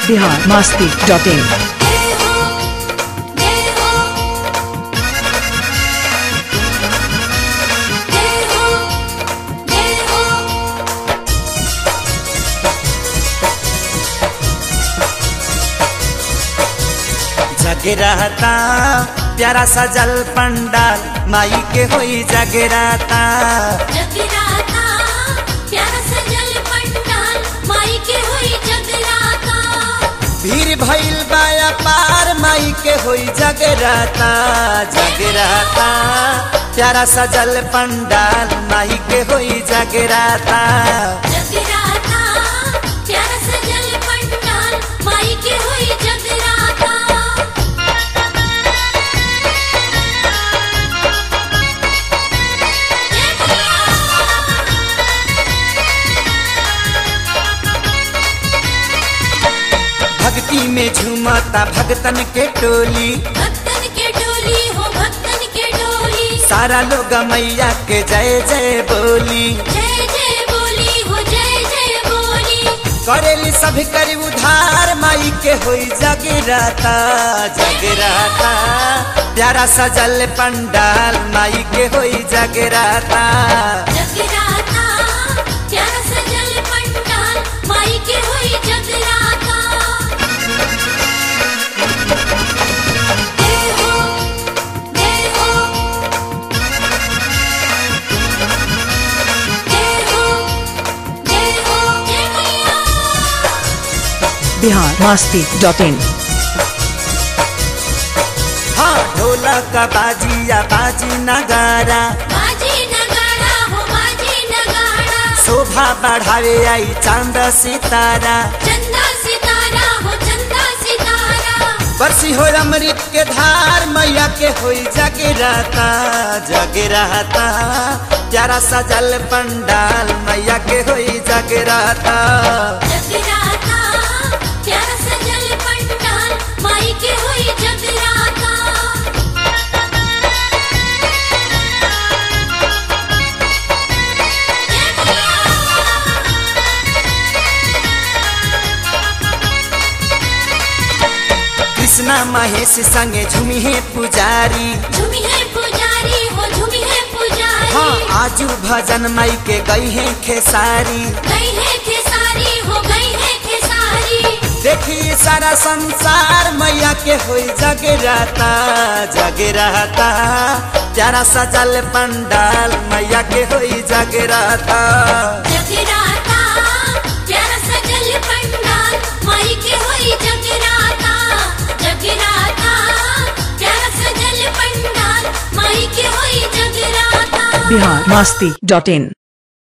Bihar Masti dot इन जय हो जय हो जय हो जय हो जगराता प्यारा सजल पंडाल माई के होई जगराता जगराता प्यारा सजल पंडाल माई के होई जगराता भीड़ भइल बाया पार माई के होई जगराता जगराता प्यारा सजल पंडाल माई के होई जगराता जगराता प्यारा सजल पंडाल माई के होई जगराता भक्ति में झूमता भगतन के टोली भक्तन के डोली हो भक्तन के डोली सारा लोग मैया के जय जय बोली जय जय बोली हो जय जय बोली करेली सभी करी उधार माई के होई जगराता जगराता प्यारा सजल पंडाल माई के होई जगराता जगराता प्यारा सजल पंडाल माई के होई जगराता जय हो जय हो जय हो जय हो जय मैया बिहार मास्ती डॉट इन हाँ ढोलक बाजिया बाजी नगारा बाजी नगाड़ा हो बाजी नगाड़ा शोभा बढ़ावे आई चांद सितारा चंदा सितारा हो चंदा सितारा बरसी हो अमृत के धार मैया के होई जगराता जगराता प्यारा सजल पंडाल मैया के होई जगराता जगराता प्यारा सजल पंडाल माई के होई जगराता कृष्णा महेश संगे झूमी है पुजारी झूमी है पुजारी हो झूमी है पुजारी हाँ आजू भजन माई के गई है खेसारी गई है खेसारी हो गई है खेसारी देखी सारा संसार मैया के होई जगराता जगराता प्यारा सजल पंडाल मैया के होई जगराता जगराता प्यारा सजल पंडाल माई के होई जगराता जगराता प्यारा सजल पंडाल माई के होई जगराता बिहार मास्ती डॉट इन